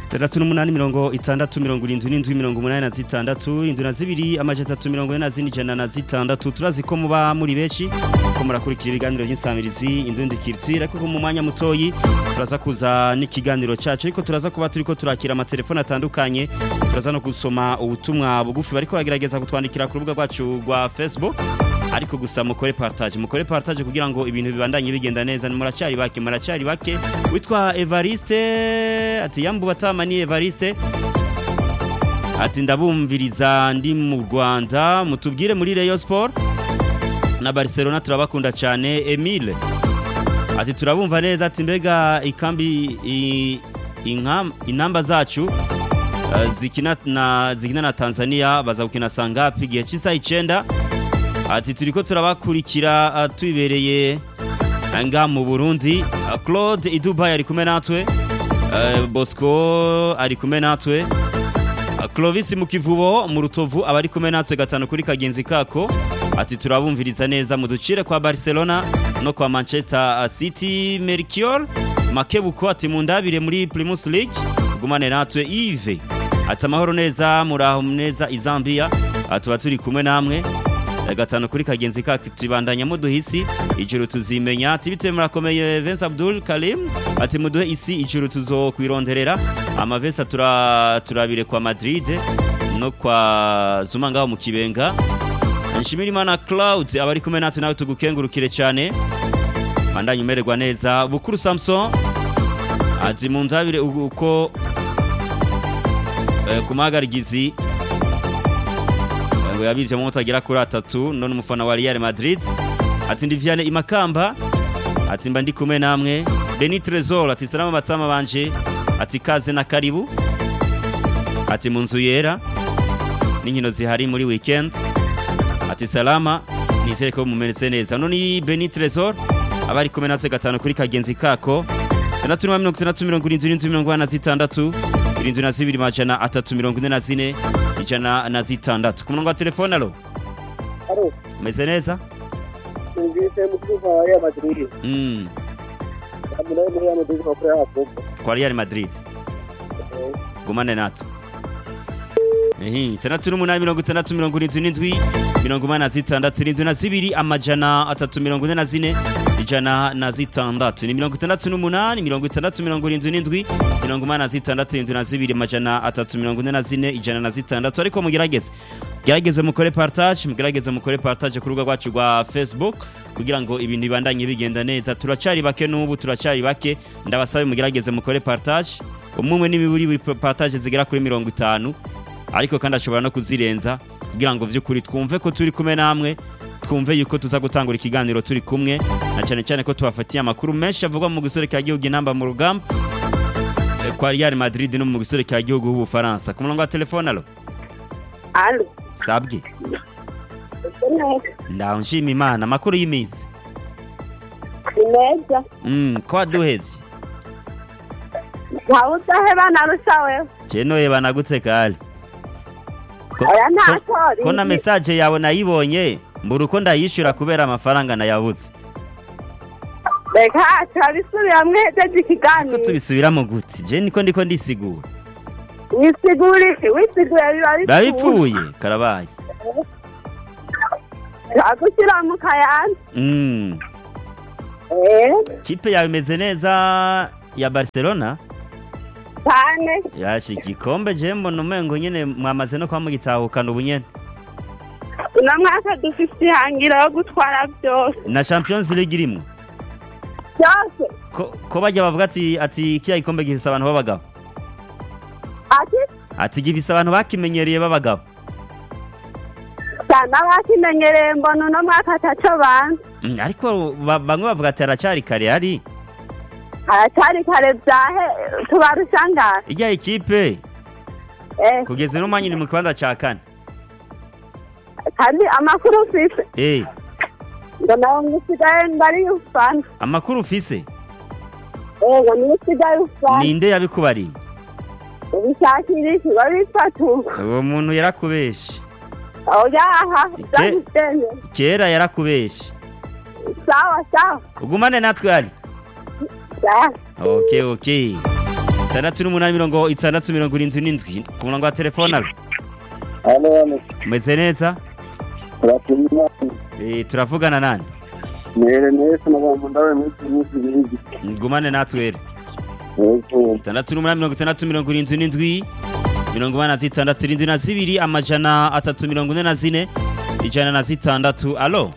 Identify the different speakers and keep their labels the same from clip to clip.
Speaker 1: tandatu n'umunani mirongo itandatu mirongo irindwi n'indwi mirongo umunani na zitandatu indwi na zibiri amajana atatu mirongo ine na zine ijana na zitandatu turazi ko muba muri benshi ko murakurikira ibiganiro by'insamirizi indundi kirtire ariko mu mwanya mutoyi turaza kuza n'ikiganiro cacu ariko turaza kuba turiko turakira amatelefone atandukanye turaza no gusoma ubutumwa bugufi bariko bagerageza kutwandikira ku rubuga rwacu rwa Facebook ariko gusa mukore partage mukore partage kugira ngo ibintu bibandanye bigenda neza muracari bake muracari bake witwa Evariste ati yambu batama ni Evariste ati ndabumviriza ndi mu Rwanda mutubwire muri Rayon Sport na Barcelona turabakunda cyane Emile ati turabumva neza ati mbega ikambi i- inkam inamba zacu uh, zikina na zikina na Tanzania baza gukina sangapi gihe cy'isaha 9 ati turiko turabakurikira uh, tubibereye nga mu Burundi uh, Claude Iduba ari kumwe natwe uh, Bosco ari kumwe natwe uh, Clovis mu kivubo mu rutovu abari kumwe natwe gatanu kuri kagenzi kako ati turabumviriza neza muducire kwa Barcelona no kwa Manchester City Mercure Makebuko ati mundabire muri Primus League gumane natwe Yves ati amahoro neza muraho neza izambia atuba turi kumwe namwe gatanu kuri kagenzi kacu tubandanya muduhisi ijuru tuzimenya ati bitewe murakomeye Vince Abdul Karim ati muduhe isi ijuru tuzokwironderera amavesa tura turabire kwa Madrid no kwa Zuma ngaho mu kibenga Nshimirimana Cloud abari kumwe natwe nawe tugukengurukire cyane bandanye umererwa neza Bukuru Samson ati munzabire uko eh, kumagarigizi ngo yabirije mu mutagera kuri atatu none umufana wa Real Madrid ati ndi Vianney Imakamba ati mba ndi kumwe namwe Beni Trezor ati salama batama banje ati kaze na karibu ati mu nzu yera n'inkino zihari muri weekend ati salama nizere ko mumeretse neza none ni Beni Trezor abari kumwe natwe gatanu kuri kagenzi kako tandatu na mirongo itandatu mirongo irindwi n'indwi mirongo ine na zitandatu irindwi na zibiri majana atatu mirongo ine na zine ijana na zitandatu ku murongo wa telefone alo
Speaker 2: Alo,
Speaker 1: umeze neza
Speaker 2: numvise umutuzo wa Real Madrid.
Speaker 1: mm.
Speaker 2: Amuna muri Real Madrid kwa kure hapo.
Speaker 1: kwa Real Madrid gumane natwe ehi tandatu n'umunani mirongo itandatu mirongo irindwi n'indwi mirongo umunani na zitandatu irindwi na zibiri amajana atatu mirongo ine na zine ijana na zitandatu ni mirongo itandatu n'umunani mirongo itandatu mirongo irindwi n'indwi mirongo umunani na zitandatu irindwi na zibiri amajana atatu mirongo ine na zine ijana na zitandatu ariko mugerageze gerageze mukore partage mugerageze mukore partage ku rubuga rwacu rwa facebook kugira ngo ibintu bibandanye bigenda neza turacari bake n'ubu turacari bake ndabasabe mugerageze mukore partage umwe umwe n'imiburi partage zigera kuri mirongo itanu ariko kandi ashobora no kuzirenza kugira ngo vy'ukuri twumve ko turi kumwe namwe twumve yuko tuza gutangura ikiganiro turi kumwe na cyane cyane ko tubafatiye amakuru menshi avugwa mu gisorekera gihugu inamba mu rugamba eh, kwa Real Madrid no mu gisorekera gihugu h'Ubufaransa ku murongo wa telefone alo
Speaker 2: Alo.
Speaker 1: sabwe ndaho nshima imana amakuru y'iminsi
Speaker 2: Ineza.
Speaker 1: mm, ko waduhevye
Speaker 2: Ntawudaheba narusha wewe.
Speaker 1: je noye banagutse kale Ko-
Speaker 2: Oya
Speaker 1: ko-
Speaker 2: ntatori.
Speaker 1: ko na message yawe nayibonye mbura uko ndayishura kubera amafaranga nayabuze
Speaker 2: Reka turabisubiramwo hejeje
Speaker 1: ko
Speaker 2: ikiganiro.
Speaker 1: tubisubiramo gute je niko ndiko ndisigura
Speaker 2: Wisigura iki? Wisiguye biba
Speaker 1: biba bipfuye karabaye
Speaker 2: Turagushyira mu kayanza.
Speaker 1: mm.
Speaker 2: Eh,
Speaker 1: kipe yawe imeze neza ya barcelona
Speaker 2: cyane.
Speaker 1: yashi igikombe je mbona umengo nyene mwamaze no kwa mugitahukana ubu nyene
Speaker 2: Uno mwaka dufise ihangiro yo gutwara byose.
Speaker 1: na champions league irimwo
Speaker 2: Byose.
Speaker 1: ko, ko bajya bavuga ati ati kiya gikombe gifise abantu b'abagabo
Speaker 2: Ati
Speaker 1: ati gifise abantu bakimenyereye b'abagabo
Speaker 2: cyane abakimenyereye mbona uno mwaka ataco banza.
Speaker 1: Mm, ariko ba- bamwe bavuga ati aracari kare ari
Speaker 2: Aracyari kare byahe tubarusha ngahe.
Speaker 1: ijya ekipe
Speaker 2: Eh,
Speaker 1: kugeza uno mwanya iri mu kibanza ca kane
Speaker 2: kandi amakuru ufise.
Speaker 1: eh
Speaker 2: ngo nawe ngusigaye ndari ufana
Speaker 1: amakuru ufise
Speaker 2: ego niyo usigaye ufana
Speaker 1: ninde yabikubariye
Speaker 2: ubishakira iki babifatuka
Speaker 1: uwo muntu yarakubeshe
Speaker 2: aho yaha byaguteye
Speaker 1: kera yarakubeshe
Speaker 2: sawa sawa
Speaker 1: ugumane natwe ari
Speaker 2: sawa
Speaker 1: okay okay itandatu n'umunani mirongo itandatu mirongo irindwi n'indwi ku murongo wa telefone alo
Speaker 3: hano hano
Speaker 1: umeze neza
Speaker 3: turapima
Speaker 1: Eh, turavugana nande
Speaker 3: mere neza n'abantu ndawe minsi minsi ibindi
Speaker 1: ngumane natwere
Speaker 3: yego
Speaker 1: itandatu n'umunani mirongo itandatu mirongo irindwi n'indwi mirongo inani na zitandatu irindwi na zibiri amajana atatu mirongo ine na zine ijana na zitandatu alo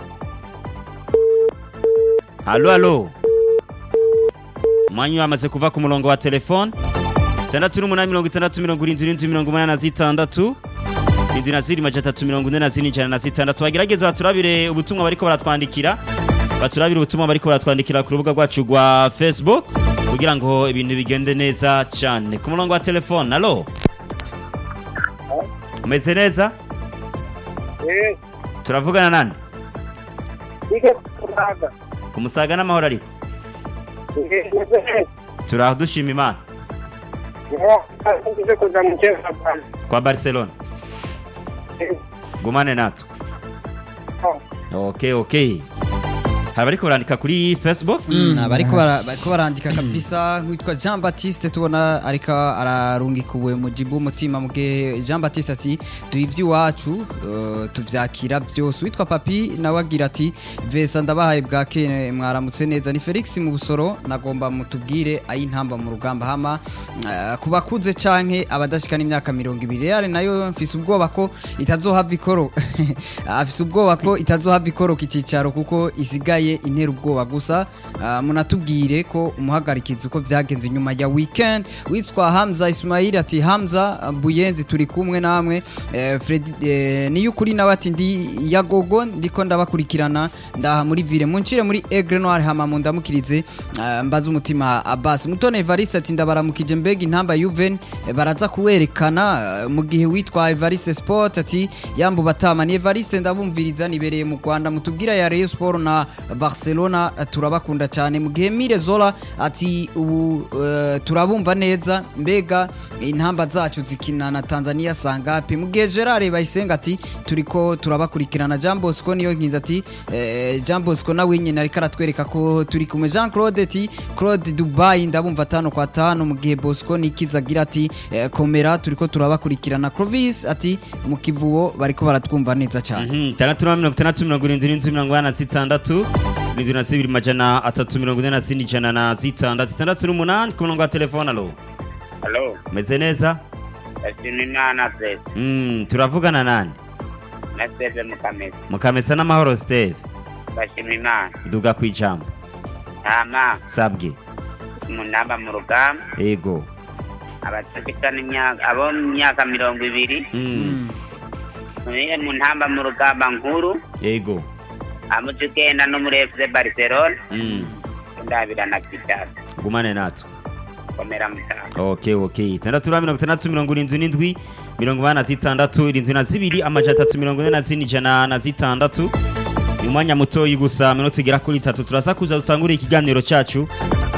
Speaker 1: alo alo umwanya wamaze kuva ku murongo wa telefone itandatu n'umunani mirongo itandatu mirongo irindwi n'indwi mirongo umunani na zitandatu irindwi na zibiri majana atatu mirongo ine na zine ijana na zitandatu bagerageza baturabire ubutumwa bariko baratwandikira baturabire ubutumwa bariko baratwandikira ku rubuga rwacu rwa facebook kugira ngo ibintu bigende neza cyane ku murongo wa telefone alo umeze neza
Speaker 3: eh
Speaker 1: turavugana nande
Speaker 3: ike kuraga
Speaker 1: ku musaga n'amahoro ariko
Speaker 3: eh
Speaker 1: turaho dushima imana
Speaker 3: eh kuza mu cyeza bwana
Speaker 1: kwa barcelona gumane natwe okay okay hari bariko barandika kuri facebook
Speaker 4: Mm, bariko bara- bariko barandika kabisa witwa Jean Baptiste tubona ariko ararungika ubuye mu jibu umutima mugihe Jean Baptiste ati duha ivy'iwacu uh, tuvyakira vyose witwa Papi nawe agira ati Vesa ndabahaye bwake mwaramutse neza ni Felix mu busoro nagomba mutubwire ayintamba mu rugamba hama uh, kubakuze canke abadashika n'imyaka 200 Real nayo mfise ubwoba ko itazohava ikoro afise ubwoba ko itazohava ikoroka icicaro kuko isigaye intera ubwoba gusa ah, munatubwire ko umuhagarikizi uko vyagenze nyuma ya weekend witwa Hamza Ismail ati Hamza ah, Buyenzi turi kumwe namwe eh, Fred eh, niyo ukuri nawe ati ndi yagogo ndiko ndabakurikirana ndaha muri ville muncire muri Aigle Noir hama mundamukirize ah, mbaza umutima Abbas Mutone Evariste ati ndabaramukije mbega intamba Juven eh, baraza kuwerekana ah, mu gihe witwa Evariste Sport ati yambu batama ni Evariste ndabumviriza nibereye mu Rwanda mutubwira ya Rayon Sport na Barcelona eh, turabakunda cyane mu gihe Mire Zola ati ubu eh, turabumva neza mbega intamba zacu zikina na Tanzania sangapi mu gihe Gerard Bayisenga ati turiko turabakurikirana Jean Bosco niyo nkinza ati eh, Jean Bosco nawe nyine ariko aratwereka ko turi kumwe Jean Claude ati Claude Dubai ndabumva tano kwa tano mu gihe Bosco nikiza agira ati eh, komera turiko turabakurikirana Clovis ati mu kivubo bariko baratwumva neza cyane
Speaker 1: Mhm, itandatu na mirongo itandatu mirongo irindwi n'inzu mirongo inani na zitandatu irindwi na zibiri majana atatu mirongo ine na zine ijana na zitandatu itandatu n'umunani ku murongo wa telefone alo
Speaker 5: Halo,
Speaker 1: umeze neza
Speaker 5: ndashima Imana Zeze
Speaker 1: Mm, turavugana nande
Speaker 5: na Seve Mukamesa.
Speaker 1: mukamesa n'amahoro steve
Speaker 5: Ndashima Imana.
Speaker 1: duga ku ijambo
Speaker 5: Hama
Speaker 1: sabwe
Speaker 5: mu namba mu rugamba
Speaker 1: ego
Speaker 5: abatagikana imyaka abo mu myaka mirongo ibiri
Speaker 1: Mm,
Speaker 5: muriye mu ntamba mu rugamba nkuru
Speaker 1: ego
Speaker 5: amuca ugenda no muri FC Barcelona
Speaker 1: Mm,
Speaker 5: ndabira na Kitara
Speaker 1: gumane natwe
Speaker 5: komera mutaha
Speaker 1: okay okay itandatu na mirongo itandatu mirongo irindwi n'indwi mirongo inani na zitandatu irindwi na zibiri amajana atatu mirongo ine na zine ijana na zitandatu ni umwanya mutoyi gusa minota igera kuri itatu turaza kuza dutangure ikiganiro cyacu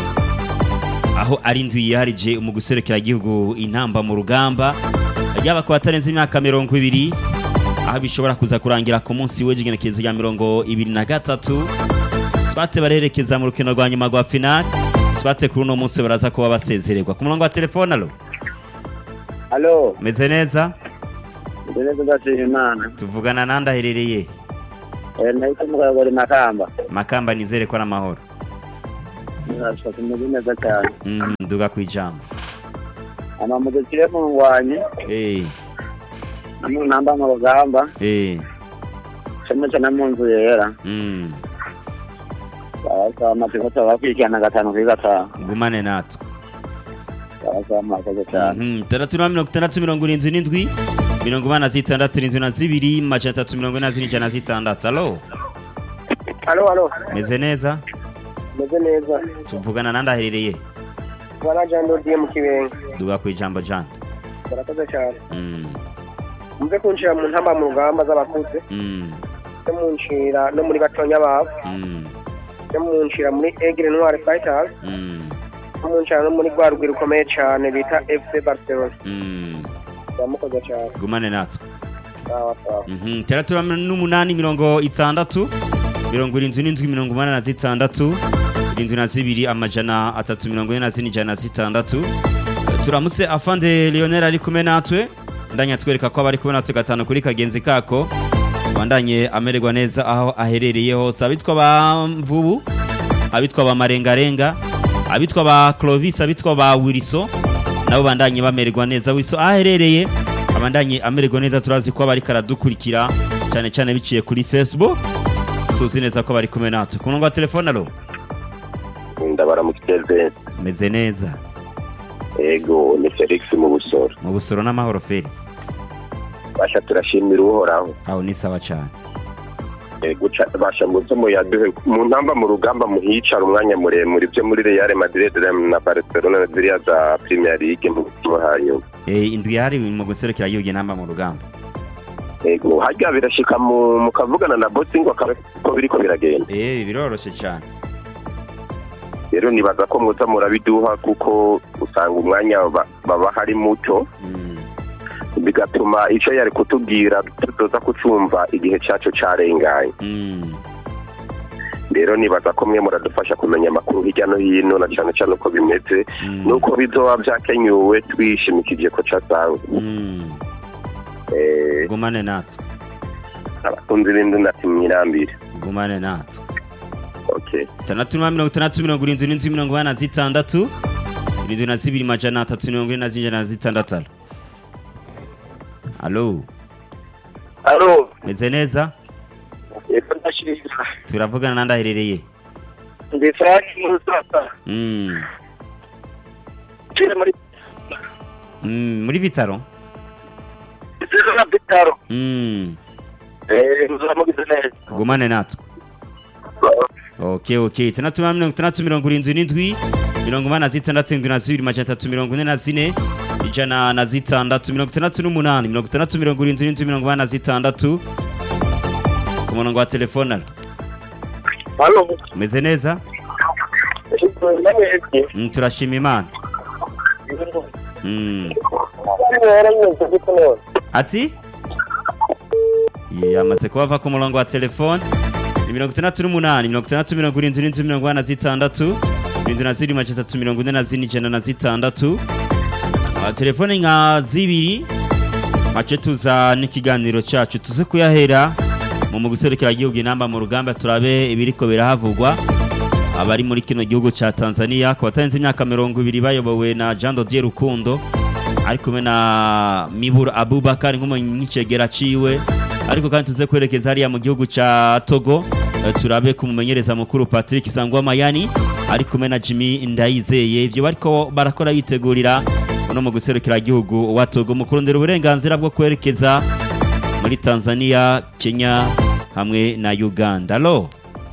Speaker 1: aho ari indwi yiharije mu guserekera igihugu intamba mu rugamba yaba ku batarenze imyaka mirongo ibiri aho bishobora kuza kurangira ku munsi w'igenekerezo rya mirongo ibiri na gatatu swate barerekeza mu rukino rwa nyuma rwa finale swate kuri uno munsi baraza kuba basezererwa ku murongo wa telefone alo
Speaker 3: halo
Speaker 1: meze neza
Speaker 3: ndeneze ndashima imana
Speaker 1: tuvugana nande aherereye
Speaker 3: eh nahise mugabori makamba
Speaker 1: makamba nizere ko ari amahoro
Speaker 3: ndashaka kumeze neza cyane
Speaker 1: Mm, duga ku ijambo
Speaker 3: amamuze kire mu ngwanye
Speaker 1: Eh,
Speaker 3: namu namba mu rugamba
Speaker 1: eh,
Speaker 3: cyane cyane mu nzu yera
Speaker 1: mm,
Speaker 3: barasaba amategeko tubakurikirana gatanu kuri gatanu
Speaker 1: gumane natwe
Speaker 3: barasaba amategeko cyane
Speaker 1: Mhm, itandatu na mirongo itandatu mirongo irindwi n'indwi mirongo inani na zitandatu irindwi na zibiri majana atatu mirongo ine na zine ijana na zitandatu alo
Speaker 3: halo halo
Speaker 1: meze neza
Speaker 3: meze neza
Speaker 1: tuvugana nande aherereye
Speaker 3: bwana jean dodiye mu kibenga
Speaker 1: duga ku ijambo jane
Speaker 3: barakoze cyane
Speaker 1: Mm,
Speaker 3: muze kunshira mu ntamba mu rugamba z'abakuze
Speaker 1: mm,
Speaker 3: no munshira no muri batonya babo
Speaker 1: mm,
Speaker 3: no munshira muri egre noir fighters
Speaker 1: mm,
Speaker 3: no munshira no muri rwa rugwi rukomeye cyane bita fc barcelona
Speaker 1: mm,
Speaker 3: baramukoze cyane
Speaker 1: gumane natwe
Speaker 3: sawa sawa
Speaker 1: Mhm, itandatu n'umunani mirongo itandatu mirongo irindwi n'indwi mirongo umunani na zitandatu irindwi na zibiri amajana atatu mirongo ine na zine ijana na zitandatu turamutse afande Lionel ari kumwe natwe ndanya twereka ko abari kumwe natwe gatanu kuri kagenzi kako bandanye amererwa neza aho aherereye hose abitwa ba mvubu abitwa ba marengarenga abitwa ba Clovis abitwa ba Wilson nabo bandanye bamererwa neza Wilson aho aherereye abandanye amererwa neza turazi ko abari karadukurikira cyane cyane biciye kuri Facebook tuzi neza ko bari kumwe natwe ku murongo wa telefone alo
Speaker 3: ndabaramukije
Speaker 1: meze neza
Speaker 3: ego ni felix mu busoro
Speaker 1: mu busoro n'amahoro feri
Speaker 3: basha turashimira uhoraho
Speaker 1: aho ni sawa cyane
Speaker 3: ego ca- basha muze muyaduhe mu ntamba mu rugamba muhicara umwanya muremure ibyo muri real madrid na barcelona na ziriya za premier league mu mutima hanyuma
Speaker 1: Eh, indwi yari mu guserukira yuge namba mu rugamba
Speaker 3: ego harya birashika mu mukavugana na bosi ngo akaba ko biriko biragenda
Speaker 1: eh biroroshe cyane
Speaker 3: rero nibaza ko muza murabiduha kuko usanga umwanya ba- baba hari muto
Speaker 1: Mm,
Speaker 3: bigatuma icyo yari kutubwira tuzoza kucumva igihe cyacu carenganye
Speaker 1: mm,
Speaker 3: rero nibaza ko mwe muradufasha kumenya amakuru hirya no hino na cyane cyane uko bimeze
Speaker 1: mm,
Speaker 3: nuko bizoba byakenyuwe twishimikije ko casanzwe
Speaker 1: mm.
Speaker 3: Eh,
Speaker 1: gumane natwe
Speaker 3: abakunzi b'indi nati mwirambire
Speaker 1: gumane natwe
Speaker 3: okay
Speaker 1: itandatu na mirongo itandatu mirongo irindwi n'indwi mirongo ine na zitandatu irindwi na zibiri majana atatu mirongo ine na zinjana na zitandatu alo
Speaker 3: alo
Speaker 1: meze neza
Speaker 3: yego ndashimira
Speaker 1: turavugana nandi aherereye
Speaker 3: ndi frank musasa
Speaker 1: Mm,
Speaker 3: kiri muri
Speaker 1: mm, muri bitaro
Speaker 3: na bitaro
Speaker 1: Mm,
Speaker 3: eh muzamugize neza
Speaker 1: gumane natwe ok ok itandatu na mirongo itandatu mirongo irindwi n'indwi mirongo inani na zitandatu indwi na zibiri majana atatu mirongo ine na zine ijana na zitandatu mirongo itandatu n'umunani mirongo itandatu mirongo irindwi n'indwi mirongo inani na zitandatu ku murongo wa telefone alo
Speaker 3: halo
Speaker 1: umeze neza
Speaker 3: namwebwe
Speaker 1: Mm, turashima imana Mm. ati yamaze kuba ava ku murongo wa telefone ni mirongo itandatu n'umunani mirongo itandatu mirongo irindwi n'inzu mirongo ine na zitandatu irindwi na zirindwi majana atatu mirongo ine na zine ijana na zitandatu Ah, telefone nka zibiri mace tuza n'ikiganiro cyacu tuze kuyahera mu mu guserukira igihugu inamba mu rugamba turabe ibiriko birahavugwa abari muri kino gihugu cya Tanzania ku batarenze imyaka mirongo ibiri bayobowe na Jean Dodier Rukundo ari kumwe na Mibura Abubakar nk'umunyicegera ciwe ariko kandi tuze kwerekeza hariya mu gihugu ca Togo eh, turabe kumumenyereza mukuru Patrick Sangwa Mayani ari kumwe na Jimmy Ndayizeye ivyo bariko barakora bitegurira uno mu guserukira igihugu wa Togo mu kurondera uburenganzira bwo kwerekeza muri Tanzania Kenya hamwe na Uganda alo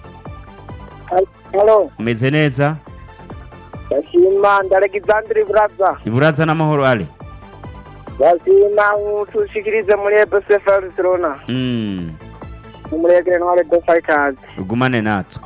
Speaker 2: halo
Speaker 1: umeze neza
Speaker 2: ndashima ndalegizandiri buraza
Speaker 1: iburaza n'amahoro ale
Speaker 2: ndashima tushikirize muri ebese barcelona
Speaker 1: mm.
Speaker 2: muri egere ntware de fighters
Speaker 1: ugumane natwe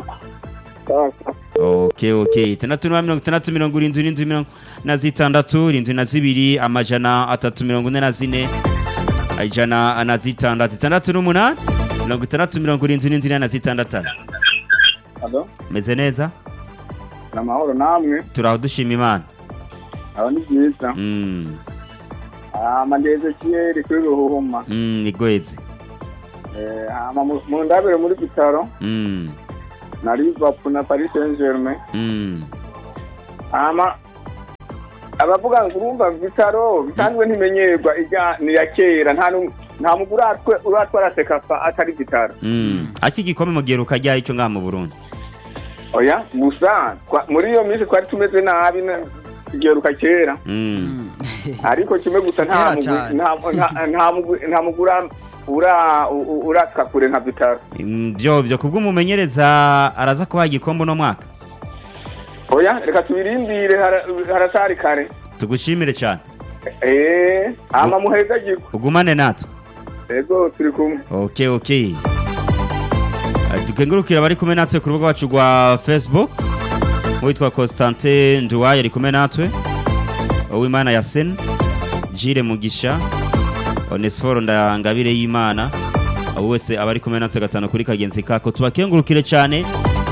Speaker 1: ok ok itandatu na mirongo itandatu mirongo irindwi n'indwi mirongo na zitandatu irindwi na zibiri amajana atatu mirongo ine na zine ijana na zitandatu itandatu n'umunani mirongo itandatu mirongo irindwi n'indwi ine na zitandatu
Speaker 6: Halo,
Speaker 1: meze neza
Speaker 6: amahoro namwe,
Speaker 1: turaho dushima imana
Speaker 6: aba ni byiza.
Speaker 1: mm.
Speaker 6: Hama ndeze kiyeri kuri Ruhuma.
Speaker 1: mm, igweze
Speaker 6: Eh, hama mu- mu ndabire muri bitaro
Speaker 1: mm.
Speaker 6: na Liverpool na Paris Saint-Germain.
Speaker 1: mm.
Speaker 6: Hama abavuga ngo urumva bitaro bisanzwe ntimenyerwa ijya ni ya kera nta n'umwe- nta muntu uratwe uratwara sekafa atari bitaro.
Speaker 1: mm. aki gikombe mu gihe ukajya icyo ngaha mu burundi
Speaker 6: Oya, gusa twa- muri iyo minsi twari tumeze nabi na tugeruka kera
Speaker 1: mm.
Speaker 6: ariko kimwe gusa nta
Speaker 4: Kera
Speaker 6: mugwi-
Speaker 4: cyane.
Speaker 6: nta- nta- nta mugwi- nta mugura ura u- u- uratwa kure nka bitaro
Speaker 1: Mm, byo byo kubw'umumenyereza araza kubaha igikombe uno mwaka
Speaker 6: oya reka tubirindire hara- haracari kare
Speaker 1: tugushimire cyane
Speaker 6: eh ama muheza giko
Speaker 1: ugumane natwe
Speaker 6: ego turi kumwe
Speaker 1: ok ok Eh, dukengurukira abari kumwe natwe ku rubuga rwacu rwa facebook witwa constantin nduwaye ari kumwe natwe uwimana yasen jire mugisha onesiforo ndangabire y'imana abo wese abari kumwe natwe gatanu kuri kagenzi kako tubakengurukire cyane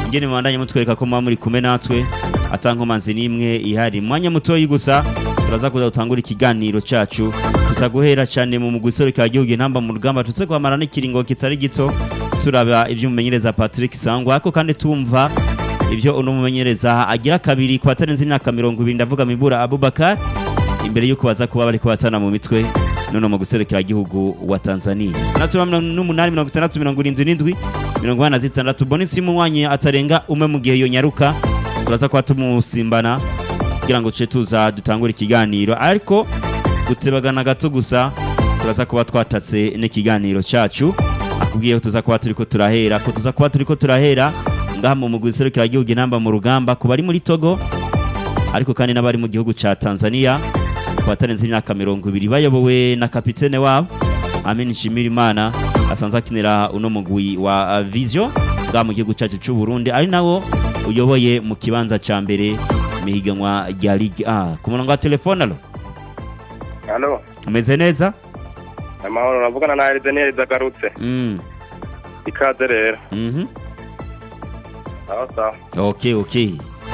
Speaker 1: ingene mubandanye mutwereka ko muba muri kumwe natwe atankomanzi n'imwe ihari mwanya mutoyi gusa turaza kuza gutangura ikiganiro cacu tuza guhera cyane mu mugwi serukira igihugu intamba mu rugamba tuze guhamara n'ikiringo kitari gito turaba ivy'umumenyereza Patrick Sangwa ariko kandi tumva ivyo uno mumenyereza agira kabiri ku batarenze imyaka mirongo ibiri ndavuga Mibura Abubakar imbere yuko baza kuba bariko batana mu mitwe none mu guserekera igihugu wa Tanzania natuma n'umunani mirongo itandatu mirongo irindwi n'indwi mirongo ine na zitandatu bonisi muwanye atarenga umwe mu gihe yonyaruka turaza kuba tumusimbana kugira ngo tuce tuza dutangure ikiganiro ariko gutebagana gato gusa turaza kuba twatatse n'ikiganiro cacu akubwiye ko tuza kuba turiko turahera ko tuza kuba turiko turahera ngaha mu mugwi serukira igihugu inamba mu rugamba ku bari muri Togo ariko kandi n'abari mu gihugu ca Tanzania ku batarenze imyaka mirongo ibiri bayobowe na kapitene wabo Amin Shimirimana asanzwe akinira uno mugwi wa uh, Vision ngaha mu gihugu cacu c'u Burundi ari nawo uyoboye mu kibanza ca mbere mihiganwa rya Ligue A ku murongo wa telefone alo
Speaker 3: halo
Speaker 1: umeze neza
Speaker 3: amahoro navugana na Eridaniel zagarutse
Speaker 1: mm.
Speaker 3: ikaze rero
Speaker 1: mhm
Speaker 3: sawa sawa
Speaker 1: okay okay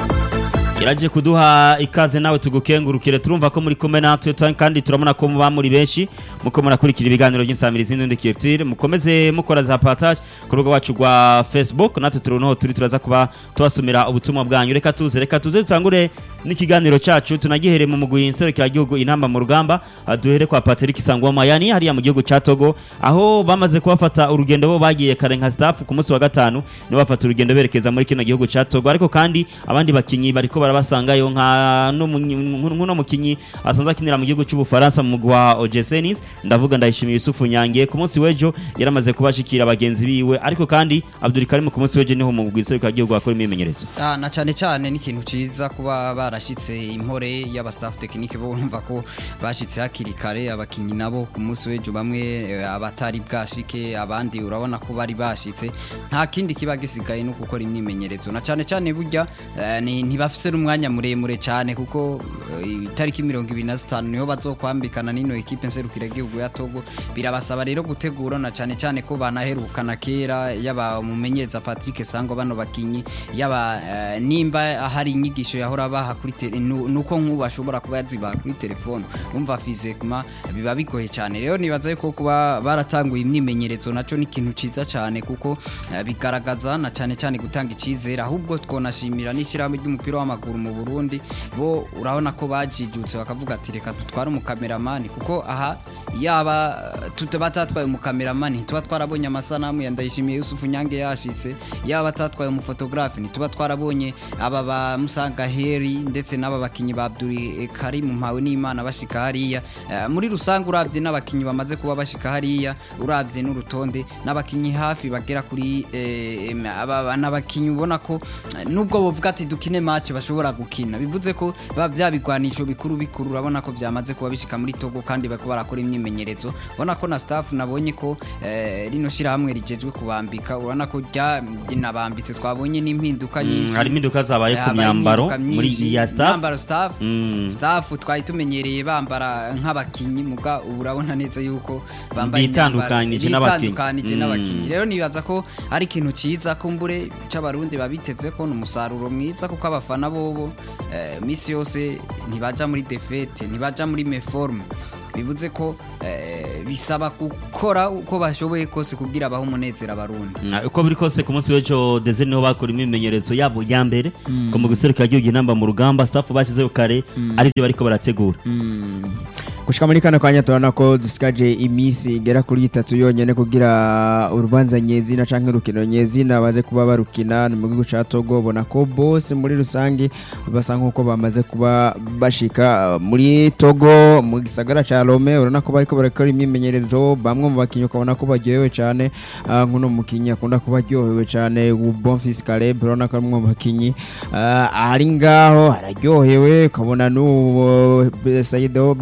Speaker 1: iraje kuduha ikaze nawe tugukengurukire turumva ko muri kumwe natwe tu- kandi turabona ko muba muri benshi muko murakurikira ibiganiro by'insamirizi n'undi kirtire mukomeze mukora za partage ku rubuga wacu rwa Facebook natwe turunoho turi turaza kuba tubasomera ubutumwa bwanyu reka tuze reka tuze dutangure n'ikiganiro cacu tunagihere mu mugwi nserukira gihugu inamba mu rugamba Ah, duhere kwa Patrick Sangwama yani hariya mu gihugu ca Togo aho bamaze kubafata urugendo bo bagiye kare nka staff ku munsi wa gatanu nibo bafata urugendo berekeza muri kino gihugu ca Togo ariko kandi abandi bakinyi bariko barabasangayo nka no muno mukinyi asanzwe akinira mu gihugu c'ubufaransa mu mugwi wa OGC Nice ndavuga ndayishimiye Yusufu Nyange ku munsi w'ejo yaramaze kubashikira bagenzi biwe ariko kandi Abdul Karim ku munsi w'ejo niho mu mugwi nserukira gihugu akora imyimenyerezo
Speaker 4: Ah, na cyane cyane ni ikintu ciza kuba barashitse impore y'aba staff technique bo urumva ko bashitse hakiri kare abakinyi nabo ku munsi w'ejo bamwe eh, abatari bwashike abandi urabona ko bari bashitse nta kindi kiba gisigaye no gukora imyimenyerezo na cyane cyane burya eh, ni- ntibafise n'umwanya muremure cyane kuko eh, itariki mirongo ibiri na zitanu niho bazokwambikana n'ino ekipe nserukira igihugu ya Togo birabasaba rero gutegura na cyane cyane ko banaherukana kera yaba umumenyereza Patrick Sango bano bakinyi yaba eh, nimba hari inyigisho yahora baha kuri tele nu- nuko nk'ubu ashobora kuba yazibaha kuri telefone umva fizikma biba bigoye cyane rero nibaza yuko kuba baratanguye imyimenyerezo naco ni ikintu ciza cyane kuko eh, bigaragaza na cyane cyane gutanga icyizere ahubwo twonashimira n'ishyirahamwe ry'umupira w'amaguru mu Burundi bo urabona ko bajijutse bakavuga ati reka dutware umukameramani kuko aha yaba eh, tuta batatwaye umukameramani tuba twarabonye amasanamu ya Ndayishimiye Yusufu Nyange yashitse yaba batatwaye umufotografi ntituba twarabonye aba ba Musanga Heri ndetse n'aba bakinyi ba Abdul Karim Mpawe n'Imana bashika hariya Eh, muri rusange uravye n'abakinyi bamaze kuba bashika hariya uravye n'urutonde n'abakinyi hafi bagera kuri eh, em, aba n'abakinyi ubona ko eh, nubwo bovuga ati dukine match bashobora gukina bivuze ko ba vyabigwanisho bikuru bikuru urabona ko vyamaze kuba bishika muri Togo kandi bariko barakora imyimenyerezo ubona ko na staff nabonye ko eh, rino shirahamwe rijejwe kubambika urabona ko ryanabambitse twabonye n'impinduka nyinshi
Speaker 1: hari impinduka zabaye ku
Speaker 4: Habaye
Speaker 1: myambaro
Speaker 4: impinduka
Speaker 1: muri
Speaker 4: myinshi.
Speaker 1: iya staff
Speaker 4: Myambaro staff
Speaker 1: Mm.
Speaker 4: staff twari tumenyereye bambara nk'abakinyi muga ubu urabona neza yuko bambaye
Speaker 1: Bitandukanije
Speaker 4: imyambaro-
Speaker 1: n'abakinyi.
Speaker 4: bitandukanije
Speaker 1: Mm.
Speaker 4: n'abakinyi rero nibaza ko ari ikintu ciza kumbure c'abarundi babiteze ko ni umusaruro mwiza kuko abafana bobo eh, misi yose ntibaja muri defete ntibaja muri meforme bivuze ko eh, bisaba gukora uko bashoboye kose kugira abaho umunezero abarundi
Speaker 1: Mm, uko biri kose ku munsi w'ejo deze niho bakora imyimenyerezo yabo ya mbere ko mu guserukira igihugu inamba mu rugamba staff bashyizeho kare aribyo bariko barategura
Speaker 7: gushika muri kano kanya turabona ko dusigaje iminsi igera kuri itatu yonyene kugira urubanza nyezina canke urukino nyezina baze kuba barukina ni mu gihugu ca Togo ubona ko bose muri rusange basa nk'uko bamaze kuba bashika uh, muri Togo mu gisagara ca Lome urabona ko bariko barakora imyimenyerezo bamwe mu bakinyi ukabona ko baryohewe cane uh, nk'uno mukinyi akunda kuba aryohewe cane Bonfils Caleb urabona ko ari umwe mu bakinyi uh, ari ngaho araryohewe ukabona n'uwo Saido Berahino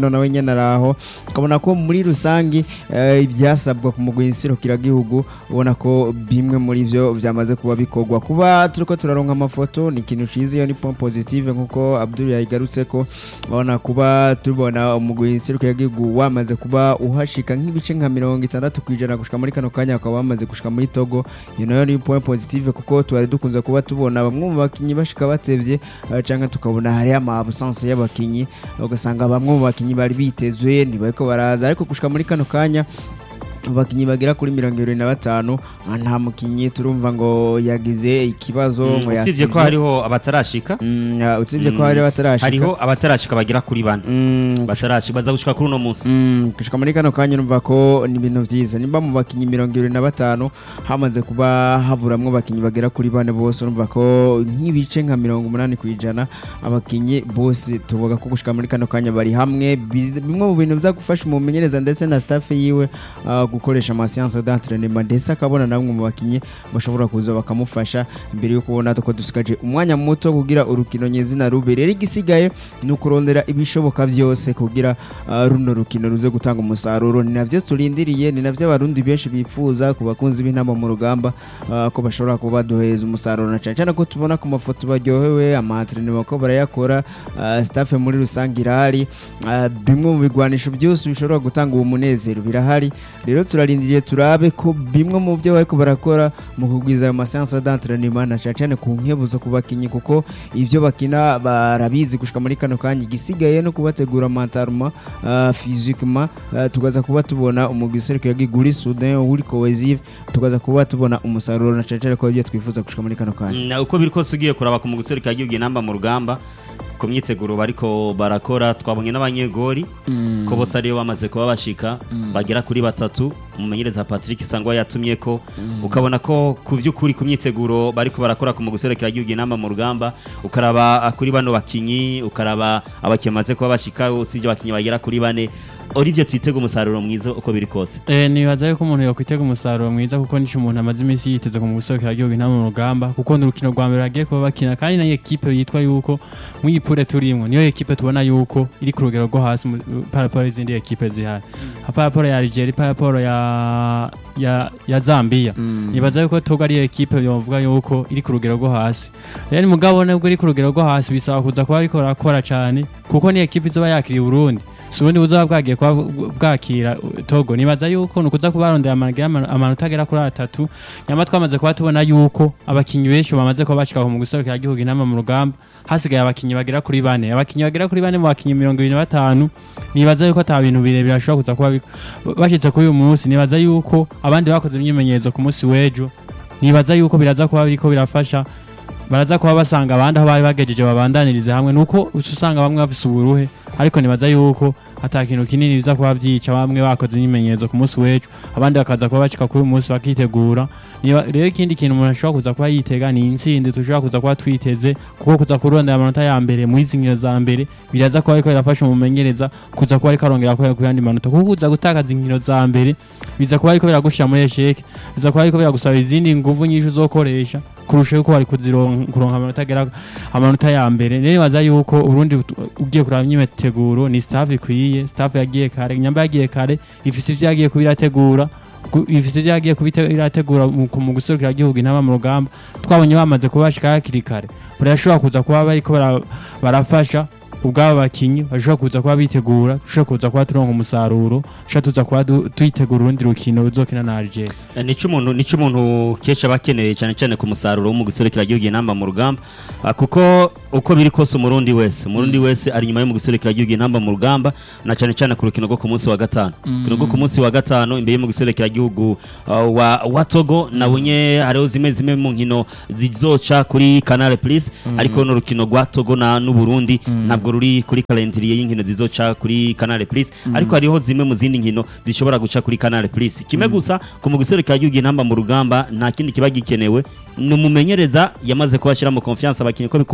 Speaker 7: Etienne nawe nyene araho ukabona ko muri rusangi eh, ibyasabwa ku mugwi nserukiragihugu ubona ko bimwe muri byo byamaze kuba bikorwa kuba turiko turaronka amafoto ni ikintu ciza iyo ni point positive nkuko Abdul yayigarutse ko ubona kuba tubona umugwi nserukiragihugu wamaze kuba uhashika nk'ibice nka mirongo itandatu ku ijana gushika muri kano kanya bakaba bamaze gushika muri Togo iyo nayo ni point positive kuko twari dukunze kuba tubona bamwe mu bakinyi bashika batsevye eh, canke tukabona hari ama absence y'abakinyi ugasanga bamwe mu bakinyi bari bitezwe ntibariko baraza ariko gushika muri kano kanya abakinyi bagera kuri mirongo ibiri na batanu ah, nta mukinyi turumva ngo yagize ikibazo ngo
Speaker 1: usibye
Speaker 7: yasivye.
Speaker 1: ko hariho abatarashika
Speaker 7: Mm, ah, usibye ko
Speaker 1: Mm,
Speaker 7: hari batarashika
Speaker 1: hariho abatarashika bagera kuri bane
Speaker 7: Mm,
Speaker 1: batarashika baza gushika kuri uno munsi
Speaker 7: Mm, gushika muri kano kanya numva ko ni ibintu byiza nimba mu bakinyi mirongo ibiri na batanu hamaze kuba haburamwo abakinyi bagera kuri bane bose urumva ko nk'ibice nka mirongo umunani ku ijana abakinyi bose tuvuga ko gushika muri kano kanya bari hamwe Bi- bimwe mu bintu biza gufasha umumenyereza ndetse na staff yiwe ah, gukoresha amasiyanse d'entraînement ndetse akabona namwe mu bakinyi bashobora kuza bakamufasha mbere yo kubona ko dusigaje umwanya muto kugira urukino nyezina rube rero igisigaye ni ukurondera ibishoboka byose kugira ah, runo rukino ruze gutanga umusaruro ni navyo turindiriye ni navyo abarundi benshi bifuza ku bakunzi b'intama mu rugamba ah, ko bashobora kuba baduheza umusaruro na cyane cyane ko tubona ku mafoto baryohewe amatrenema ko barayakora ah, staff muri rusange irahari ah, bimwe mu bigwanisho byose bishobora gutanga uwo munezero birahari rero turarindiriye turabe ko bimwe mu byo bariko barakora mu kugwiza ayo masansa d'entraînement na cyane cyane ku nkebuzo ku bakinyi kuko ivyo bakina barabizi gushika muri kano kanya igisigaye no kubategura mentalement uh, physiquement uh, tukaza kuba tubona umugwi serukira giguri soudain uri cohesive tukaza kuba tubona umusaruro na cyane cyane ko ibyo twifuza gushika muri kano kanya
Speaker 1: Mm, uko biri kose ugiye kuraba ku muguteri kagiye inamba mu rugamba ku myiteguro bariko barakora twabonye n'abanyegori ko bose ariyo bamaze kuba bashika bagera kuri batatu umumenyereza Patrick Sangwa yatumye ko ukabona ko ku by'ukuri ku myiteguro bariko barakora ku mugusore kagiye inamba mu rugamba ukaraba ah, kuri bano bakinyi ukaraba abakinnyi bamaze kuba bashika usibye abakinyi bagera kuri bane Olivier twitega umusaruro mwiza uko biri kose
Speaker 8: Eh, nibaza yuko umuntu yokwitega umusaruro mwiza kuko nico umuntu amaze iminsi yiteze ku mugusohokera igihugu intama mu rugamba kuko ni urukino rwa mbere bagiye kuba bakina kandi na ekipe yitwa yuko mu ipure turimwo niyo ekipe tubona yuko iri ku rugero rwo hasi mu- paraporo y'izindi ekipe zihari paraporo ya Algeria paraporo ya ya ya Zambia nibaza yuko togo ari ekipe yovuga yuko iri ku rugero rwo hasi rero mugabo nubwo iri ku rugero rwo hasi bisaba kuza kuba ariko barakora cyane kuko ni ekipe izoba yakiriye Burundi si ubundi buzoba bwagiye kuba bwakira uh, togo nibaza yuko ni ukuza kuba barondera amanota ama- amanota agera kuri atatu nyama twamaze kuba tubona yuko abakinyi benshi bamaze kuba bashika mu guserukira igihugu inama mu rugamba hasigaye abakinyi bagera kuri bane abakinyi bagera kuri bane mu bakinyi mirongo ibiri na batanu nibaza yuko ata bintu birebire bashobora kuza kuba bi- bashitse kuri uyu munsi nibaza yuko abandi bakoze imyimenyerezo ku munsi w'ejo nibaza yuko biraza kuba biriko birafasha baraza kuba basanga abandi aho bari bagejeje babandanirize hamwe nuko uca usanga bamwe bafise uburuhe ariko nibaza yuko ata kintu kinini biza kuba byica bamwe bakoze imyimenyerezo ku munsi w'ejo abandi bakaza kuba bashika kuri uyu munsi bakitegura Niba- rero ikindi kintu umuntu ashobora kuza kuba yitega ni intsinzi dushobora kuza kuba twiteze kuko kuza kurondera amanota ya mbere mu izi nkino za mbere biraza kuba ariko birafasha umumenyereza kuza kuba ariko arongera kubera ku yandi manota kuko kuza gutakaza inkino za mbere biza kuba ariko biragushira muri esheke biza kuba ariko biragusaba izindi nguvu nyinshi uzokoresha kurusha yuko wari kuzironka kuronka amanota agera amanota ya mbere rero nibaza yuko urundi ut- ugiye kuraba imyiteguro ni staff ikwiye staff yagiye kare nyamba yagiye kare ifise ivyo yagiye kubirategura gu- ifise ivyo yagiye kubirategura mu mu guserukira igihugu intama mu rugamba twabonye bamaze kuba bashika hakiri kare barashobora kuza kuba bariko bara- barafasha ubwabo bakinyi bashobora kuza kuba bitegura dushobora kuza kuba turonka umusaruro dushobora tuza kuba du- twitegura urundi rukino ruzokina na Algeria
Speaker 1: Eh, nico umuntu nico umuntu kesha bakeneye cyane cyane ku musaruro wo mu guserekera igihugu inamba mu rugamba Ah, kuko uko biri kose umurundi wese umurundi wese ari nyuma yo mu guserekera igihugu inamba mu rugamba na cyane cyane ku rukino rwo ku munsi wa gatanu urukino rwo ku munsi wa gatanu imbere yo mu guserekera igihugu ah, wa, wa Togo nabonye hariho zimwe zimwe mu nkino zizoca kuri Canal Plus ariko no rukino rwa Togo na n'u Burundi ntabwo ruri kuri calendrier y'inkino zizoca kuri Canal Plus ariko hariho zimwe mu zindi nkino zishobora guca kuri Canal Plus kimwe gusa ku mu guserekera igihugu inamba mu rugamba nta kindi kiba gikenewe ni umumenyereza yamaze kubashyira mu confiance abakinnyi ko bikunda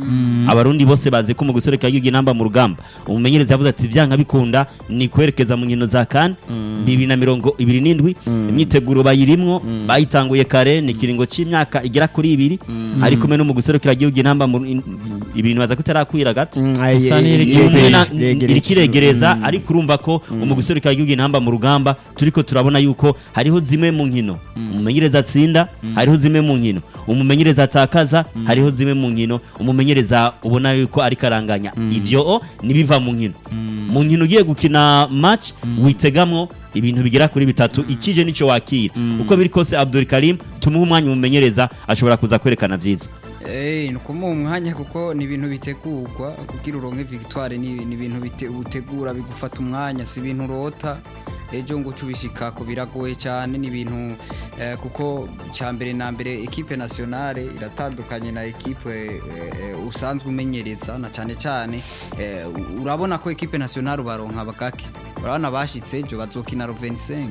Speaker 1: abarundi bose bazi ko mu guserukira igihugu inamba mu rugamba umumenyereza yavuze ati vyanka bikunda ni kwerekeza mu nkino za kan bibiri na mirongo ibiri n'indwi imyiteguro bayirimwo bayitanguye kare ni ikiringo c'imyaka igera kuri ibiri ari kumwe no mu guserukira igihugu inamba mu in- ibintu baza kutarakwira gato
Speaker 8: Isa n'iri-
Speaker 1: Ni umwe na-
Speaker 7: Iregereje.
Speaker 1: iriko iregereza ariko urumva ko mu guserukira igihugu intamba mu rugamba turiko turabona yuko hariho zimwe mu nkino umumenyereza atsinda hariho zimwe mu nkino umumenyereza atakaza hariho zimwe mu nkino umumenyereza ubona yuko ariko aranganya ivyo o nibiva mu nkino mu nkino ugiye gukina match witegamwo ibintu bigera kuri bitatu ikije nico wakira uko biri kose Abdul Karim tumuhe umwanya umumenyereza ashobora kuza kwerekana vyiza
Speaker 4: Eh, ni ukumuha umwanya kuko ni ibintu bitegurwa kugira uronke victoire ni ni ibintu bite- utegura bigufata umwanya si ibintu urota ejo ngo uce ubishikako biragoye cyane ni ibintu eh, kuko cya mbere na mbere ekipe nationale iratandukanye na ekipe eh, eh, usanzwe umenyereza na cyane cyane eh, u- urabona ko ekipe nationale ubaronka bagake urabona bashitse ejo bazokina ro 25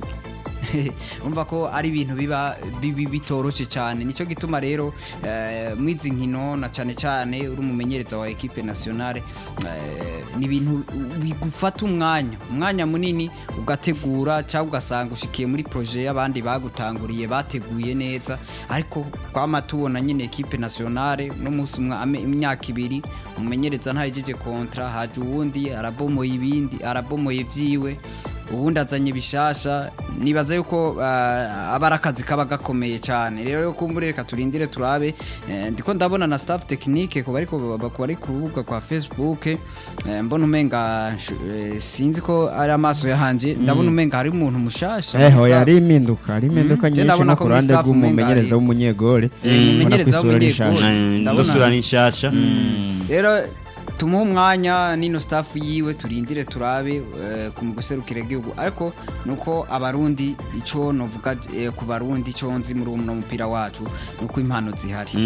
Speaker 4: umva ko ari ibintu biba bibi bitoroshe cyane nicyo gituma rero eh, mwizi nkino na cyane cyane uri umumenyereza wa ekipe nationale eh, ni ibintu bigufata umwanya umwanya munini ugategura cyangwa ugasanga ushikiye muri projet y'abandi bagutanguriye bateguye neza ariko twama tubona nyine ekipe nationale no munsi umwa- ame- imyaka ibiri umumenyereza ntayejeje kontra haje uwundi arabomoye ibindi arabomoye vyiwe ubundi azanye bishasha nibaza yuko uh, aba ari akazi kaba gakomeye cyane rero yo kumbure reka turindire turabe eh, ndiko ndabona na staff technique ku bari ku bari ku rubuga kwa Facebook eh, mbona umenga nshu- eh, sinzi ko ari amaso yahanje ndabona umenga hari umuntu mushasha muri
Speaker 7: eho
Speaker 4: staff.
Speaker 7: yari impinduka hari impinduka
Speaker 4: Mm,
Speaker 7: nyinshi
Speaker 4: ndabona
Speaker 7: nko
Speaker 4: ko
Speaker 7: ku
Speaker 4: muri
Speaker 7: ruhande
Speaker 4: staff umenga
Speaker 7: rw'umumenyereza
Speaker 4: hari-
Speaker 7: w'umunyegore
Speaker 4: Eh,
Speaker 7: ubona ko
Speaker 4: umumenyereza
Speaker 7: isura
Speaker 4: w'umunyegore.
Speaker 7: rishaje
Speaker 1: Mm,
Speaker 4: Ndabona-
Speaker 1: ndosura ni nshasha
Speaker 4: rero tumuhe umwanya n'ino staff yiwe turindire turabe eh, ku guserukira igihugu ariko nuko abarundi icyo novuga eh, ku barundi icyo nzi muri uno mupira wacu nuko impano zihari